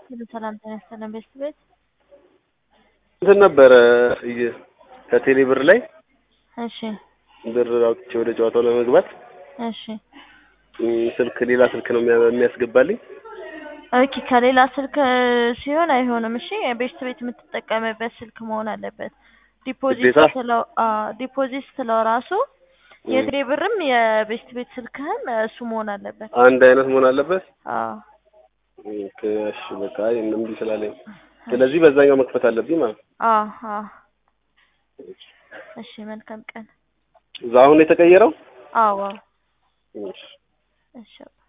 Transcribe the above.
ሁሉ ሰላም ጤና ይስጥልን ቤስት ቤት እንትን ነበረ እየ- ከቴሌ ብር ላይ እሺ ብር አውጥቼ ወደ ጨዋታው ለመግባት እሺ እም፣ ስልክ ሌላ ስልክ ነው የሚያ- የሚያስገባልኝ። ኦኬ ከሌላ ስልክ ሲሆን አይሆንም እሺ ቤስት ቤት የምትጠቀምበት ስልክ መሆን አለበት ዲፖዚት ግዴታ? ስትለው አዎ ዲፖዚት ስትለው ራሱ የቴሌ ብርም የቤስት ቤት ስልክህም እሱ መሆን አለበት አንድ አይነት መሆን አለበት። አዎ ኦኬ፣ እሺ በቃ አይ እምቢ ስላለኝ ስለዚህ በዛኛው መክፈት አለብኝ ማለት ነው። አዎ አዎ እሺ መልካም ቀን እዛ አሁን የተቀየረው አዎ አዎ እሺ እሺ